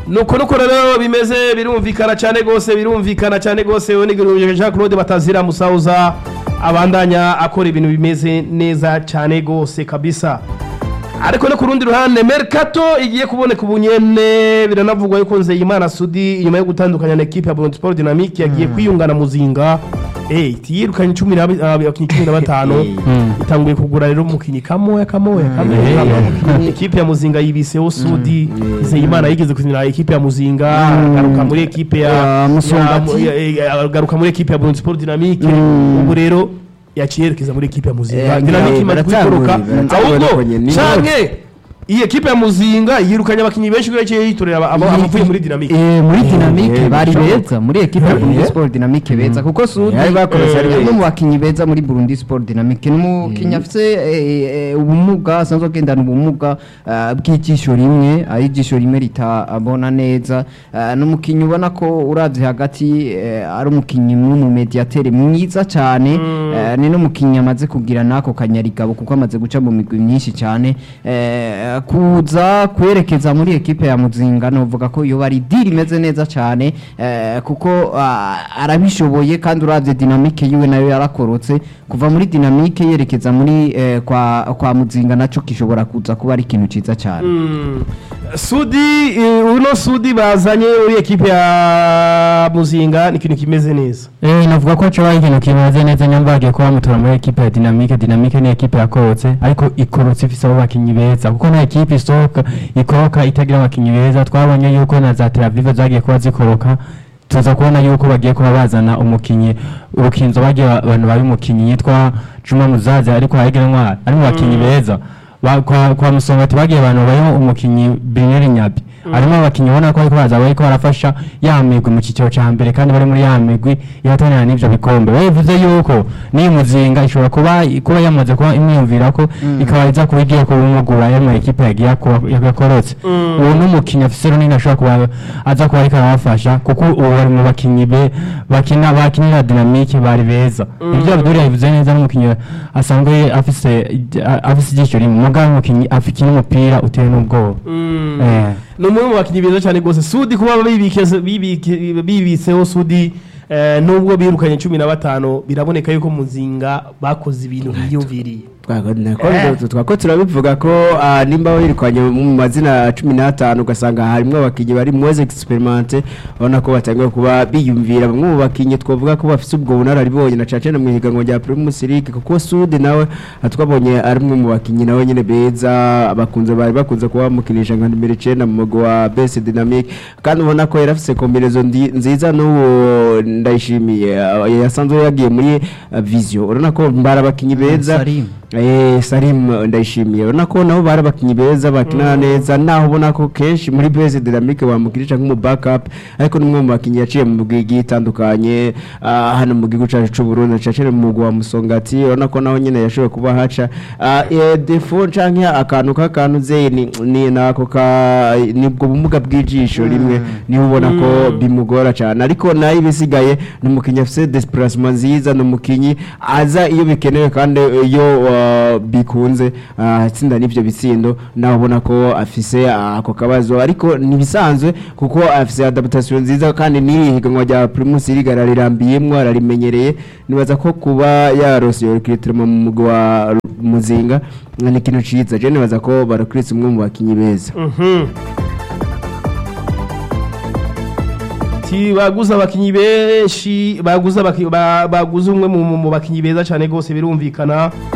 nuko nuko rero bimeze birumvikana cyane gose birumvikana cyane gose we nigiruje Jean Claude Batazira Musauza abandanya akora ibintu bimeze neza cyane gose kabisa ariko no ku rundi ruhande Mercato igiye kuboneka ubunyene biranavugwa yuko Nzeyimana Sudi inyuma yo gutandukanya na equipe ya Burundi Sport Dynamique yagiye kwiyungana muzinga eh tiyirukanye 15 itanguye kugura rero umukinyi kamoya kamoya kamoya kamoya. equipe ya muzinga yibiseho Sudi Nzeyimana yigeze kuzinira equipe ya muzinga agaruka muri equipe ya Ya Musongati. ya- ya- agaruka muri equipe ya Burundi Sport Dynamique ubu rero yaciye yerekeza muri equipe ya muzinga Eh, Dynamique imaze baratanguye, kwikoroka baratanguye ahubwo ariko nyene. canke iyi ekipe ya muzinga yirukanye abakinnyi benshi kubera yaciye yitorera aba- aba- abavuye muri dinamike Eh, muri dinamike eh, bari bishoboka. beza muri ekipe ya Burundi Eh. Sport Dynamique beza kuko Sudi Yari bakorose ari eh, beza. umwe mu bakinyi beza muri Burundi Sport Dynamique ni umukinyi afise eh, eh, ubumuga asanzwe agendana ubumuga eh, bw'ijisho rimwe ari ijisho rimwe ritabona neza Eh, ni umukinyi ubona ko uravye hagati eh, ari umukinyi w'umumediatere mwiza cyane eh, ni n'umukinyi amaze kugira nako kanyarigabo kuko amaze guca mu migwi myinshi cyane eh, kuza kwerekeza muri ekipe ya muzinga novuga ko iyo bari diri imeze neza cyane eh, kuko ah, arabishoboye kandi uravye dinamike yiwe nayo yarakorotse kuva muri dinamike yerekeza muri eh, kwa, kwa muzinga naco gishobora kuza kuba ari ikintu ciza cyane sudi eh, uno sudi bazanye uri ekipe ya muzinga ni ikintu kimeze neza Eh, navuga ko coba ikintu kimaze neza nyamba bagiye kuba bamutora muri ekipe ya Dynamique Dynamique ni ekipe yakorotse ariko ikorotse ifise abo bakinyi beza kuko nta ekipe isohoka ikoroka itagira abakinyi beza twabonye yuko na za Tel Aviv zagiye kuba zikoroka tuza kubona yuko bagiye kuba bazana umukinyi urukinzo bagiye abantu bari umukinyi yitwa Juma Muzazi ariko hagira ntwari ari mu bakinyi beza Ba- kwa, kwa musongati bagiye abantu bayo umukinyi Brunel Nyabi harimo abakinyi ubona ko bariko baza bariko barafasha ya migwi mu kiciro ca mbere kandi bari muri ya migwi ihatanira n'ivyo bikombe bivuze yuko n'iyi muzinga ishobora kuba kuba yamaze kuba imwiyumvira ko ikaba iza kuba igiye kubimugura yo mu ekipe yagiye kuba- yakorotse uwo n'umukinyi afise runini ashobora kuba aza kuba ariko arabafasha kuko ubu bari mu bakinyi be bakina bakinira dinamike bari beza ibyo Abdul yabivuze neza n'umukinyi asanzwe afise afise ijisho rimwe mugabo umukinyi afite n'umupira uteye n'ubwoba eh ni umwe mu bakinnyi beza cyane rwose sudi kuba bibike- bibike- bibitseho sudi eh, nubwo birukanye cumi na batanu biraboneka yuko muzinga bakoze ibintu biyumviriye twako turabivuga ko ah, nimba wirukanye mu mazina cumi n'atanu ugasanga harimo abakinnyi bari mweze experimente ubona ko batangiye kuba biyumvira bamwe mu bakinnyi twavuga ko bafite ubwo bunararibonye na cacene mu higanwa rya Primus League kuko Sudi nawe ah, twabonye ari umwe mu bakinnyi nawe nyine beza bakunze bari bakunze kuba bamukinisha nka nimero 9 mu mugwi wa BS Dynamic kandi ubona ko yari afite kombinezo ndi- nziza n'uwo ndayishimiye ah, yasanzwe yagiye muri ah, Vision urabona ko mbara abakinnyi beza Salim. Eh, Salim ndayishimiye urabona ko nabo bari abakinnyi beza bakina neza naho ubona ko kenshi muri base dynamique wamukirisha nk'umu backup ariko n'umwe mu bakinnyi yaciye mu bwigi itandukanye ah, hano mu gihugu cyacu cy'u Burundi cacere mu mugwa wa Musongati urabona ko naho nyine yashoboye kuba haca Ah, eh, defo canke akantu k'akantu ze ni, ni nako ka nibwo bumuga bw'ijisho rimwe niho ubona ko bimugora cyane ariko nayo ibisigaye ni umukinnyi afite desplacement nziza ni umukinnyi aza iyo bikenewe kandi iyo uh, bikunze uh, atsinda n'ivyo bitsindo nawe ubona ko afise uh, ako kabazo ariko nibisanzwe kuko afise adaptation nziza kandi n'iri higanwa rya Primus League ararambiyemwo ararimenyereye nibaza ko kuba yarose recruitment mu mugwi wa Muzinga ni ikintu ciza je nibaza ko barakwiritse umwe mu bakinyi beza Ti baguze abakinnyi benshi baguze abaki- ba- baguze umwe mu mu bakinnyi beza cyane rwose birumvikana